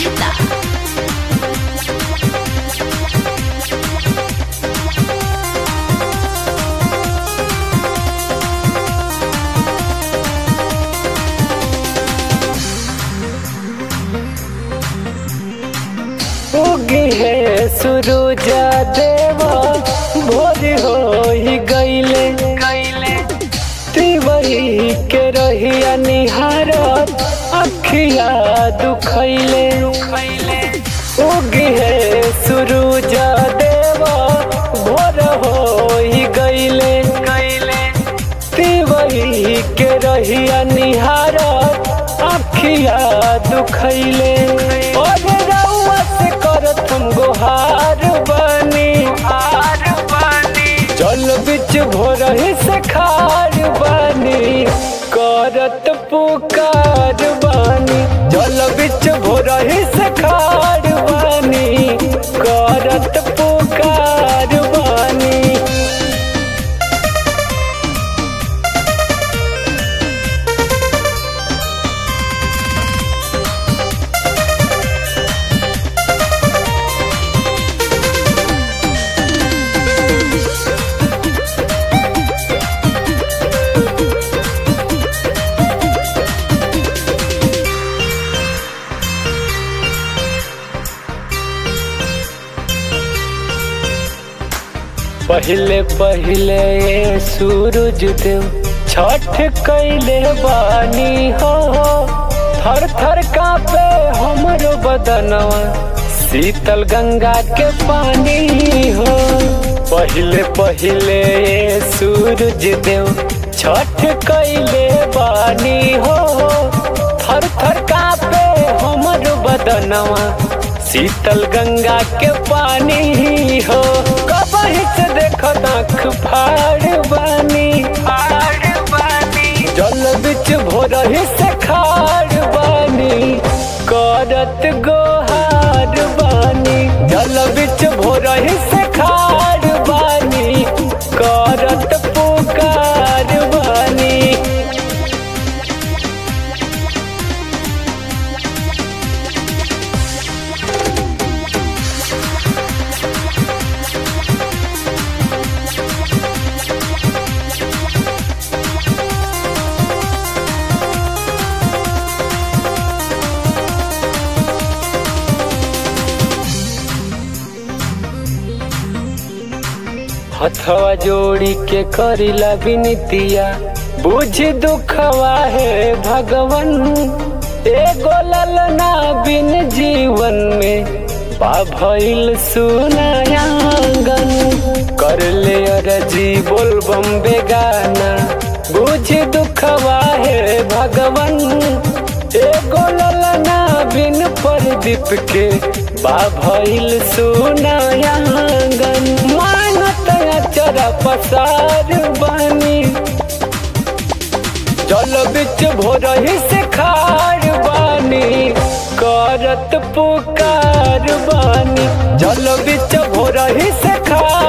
Gita. उगी है सूरज देवा भोर हो ही गईले गईले तिवही के रहिया निहारत अखिया दुखैले दुखैले उगी है सूरज देवा भोर हो ही गईले गईले तिवही के रहिया निहारत अखिया दुखैले और रउआ से करत हम गोहार बनी हार बनी जल बिच भोरही से खार बनी करत पुकार बनी जल बिच भोरही से खार बनी करत पुकार बनी पहले पहले ये सूरज देव छठ कैले बानी हो थर थर कापे हमरो बदनवा शीतल गंगा के पानी हो पहले पहले ये सूरज देव छठ कैले बानी हो थर थर कापे हमरो बदनवा शीतल गंगा के पानी हो कबही से देखो आँख फाड़ बानी फाड़ बानी जल बिच भोरही से खाड़ बानी करत गोहार बानी जल बिच भोरही से खाड़ बानी करत पुकार बानी हथवा जोड़ी के करिला विनतिया बुझ दुखवा है भगवन एगो ललना बिन जीवन में पा भइल सुनायांगन कर ले अरजी बोल बम बेगाना बुझ दुखवा है भगवन एगो ललना बिन प्रदीप के बा भइल सुनायांगन मानत चरा पसार बानी जल बिच भोरही से खार बानी करत पुकार बानी जल बिच भोरही से खार